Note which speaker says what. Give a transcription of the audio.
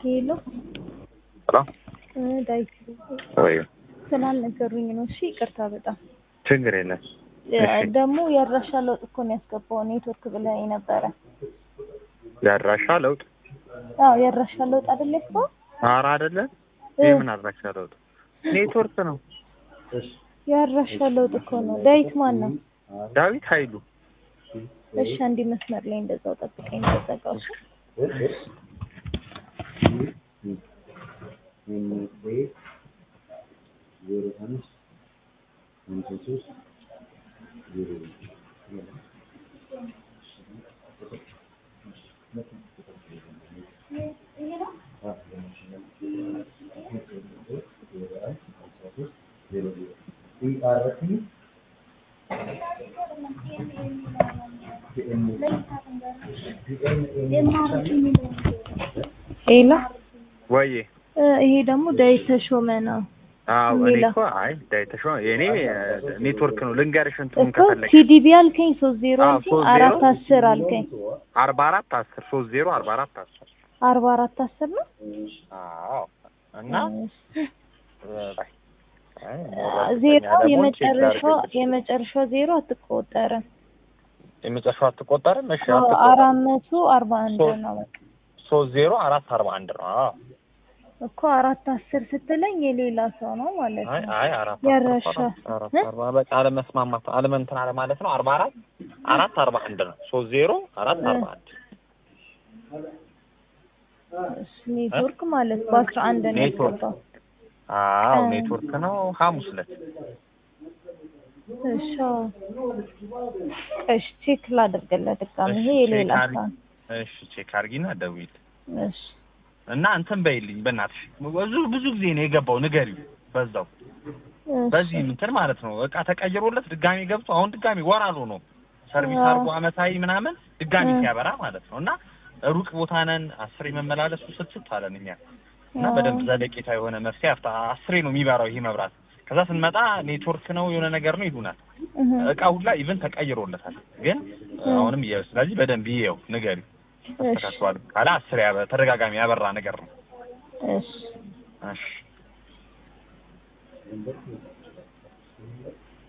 Speaker 1: ሄሎ
Speaker 2: ሄሎ
Speaker 1: እ ዳዊት
Speaker 2: ወይ
Speaker 1: ስላልነገሩኝ ነው። እሺ ይቅርታ በጣም
Speaker 2: ችግር የለም።
Speaker 1: እ
Speaker 2: እሺ።
Speaker 1: ደግሞ የአድራሻ ለውጥ እኮ ነው ያስገባው ኔትወርክ ብለኸኝ ነበረ።
Speaker 2: የአድራሻ ለውጥ
Speaker 1: አዎ የአድራሻ ለውጥ አይደል ያስገባው?
Speaker 2: ኧረ አይደለም።
Speaker 1: እ
Speaker 2: የምን አድራሻ ለውጥ? ኔትወርክ ነው።
Speaker 1: የአድራሻ ለውጥ እኮ ነው። ዳዊት ማን ነው?
Speaker 2: ዳዊት ኃይሉ
Speaker 1: እሺ አንዴ መስመር ላይ እንደዛው ጠብቀኝ ተዘጋው። ሄሎ
Speaker 2: ወይ
Speaker 1: እ ይሄ ደግሞ ዳዊት ተሾመ ነው
Speaker 2: አዎ እኔ
Speaker 1: ሌላ?
Speaker 2: እኮ አይ ዳዊት ተሾመ የኔ ኔትወርክ ነው። ልንገርሽ እንትኑን
Speaker 1: እኮ
Speaker 2: ከፈለግሽ
Speaker 1: ሲዲቢ አልከኝ ሶስት ዜሮ
Speaker 2: አዎ፣
Speaker 1: አልከኝ
Speaker 2: ሶስት ዜሮ
Speaker 1: አራት አስር አልከኝ
Speaker 2: አርባ አራት አስር ሶስት ዜሮ አርባ አራት አስር
Speaker 1: አርባ አራት አስር ነው
Speaker 2: አዎ እና በቃ አይ
Speaker 1: ዜሮ
Speaker 2: ደግሞ ቼክ
Speaker 1: የመጨረሻው
Speaker 2: ላድርግልሽ።
Speaker 1: የመጨረሻው ዜሮ አትቆጠርም።
Speaker 2: የመጨረሻው አትቆጠርም። እሺ
Speaker 1: አዎ፣
Speaker 2: አትቆጠርም።
Speaker 1: አራት መቶ አርባ አንድ
Speaker 2: ሶስት
Speaker 1: ነው በቃ
Speaker 2: ሶስት ዜሮ አራት አርባ አንድ ነው። አዎ
Speaker 1: እኮ አራት አስር ስትለኝ የሌላ ሰው ነው ማለት
Speaker 2: አይ
Speaker 1: ነው።
Speaker 2: አይ አራት
Speaker 1: ያረሻ
Speaker 2: አራት
Speaker 1: እ?
Speaker 2: አርባ በቃ አለመስማማት አለመንትን አለ ማለት ነው። አርባ አራት አራት አርባ አንድ ነው። ሶስት ዜሮ አራት አርባ አንድ
Speaker 1: እሱ ኔትወርክ ማለት በአስራ አንድ ነው
Speaker 2: ኔትወርክ።
Speaker 1: ያስገባው።
Speaker 2: አዎ
Speaker 1: እ።
Speaker 2: ኔትወርክ ነው። ሐሙስ ዕለት
Speaker 1: እሺ አዎ። እሺ ቼክ ላድርግልህ ድጋሚ። ይሄ
Speaker 2: እሺ፣
Speaker 1: የሌላ
Speaker 2: ቼክ አድርጊ።
Speaker 1: ሰው ነው።
Speaker 2: እሺ ቼክ አድርጊና ደውዪ
Speaker 1: እሺ
Speaker 2: እና እንትን በይልኝ በእናትሽ ብዙ ብዙ ጊዜ ነው የገባው ንገሪው በዛው
Speaker 1: እሺ።
Speaker 2: በዚህ እንትን ማለት ነው እቃ ተቀይሮለት ድጋሚ ገብቶ አሁን ድጋሚ ወር አልሆነውም ሰርቪስ
Speaker 1: አዎ።
Speaker 2: አድርጎ አመታዊ ምናምን ድጋሚ
Speaker 1: እ።
Speaker 2: ሲያበራ ማለት ነው እና ሩቅ ቦታ ነን አስሬ መመላለሱ ስትት አለን እኛ እና
Speaker 1: አዎ።
Speaker 2: በደንብ ዘለቄታ የሆነ መፍትሄ አፍታ አስሬ ነው የሚበራው ይሄ መብራት ከዛ ስንመጣ ኔትወርክ ነው የሆነ ነገር ነው ይሉናል
Speaker 1: እህ።
Speaker 2: እቃ ሁላ ኢቭን ተቀይሮለታል ግን አሁንም ይኸው ስለዚህ በደንብ ይኸው ንገሪው
Speaker 1: እሺ
Speaker 2: ተካክሏል ካለ አስሬ ያበ- ተደጋጋሚ ያበራ ነገር ነው
Speaker 1: እሺ
Speaker 2: እሺ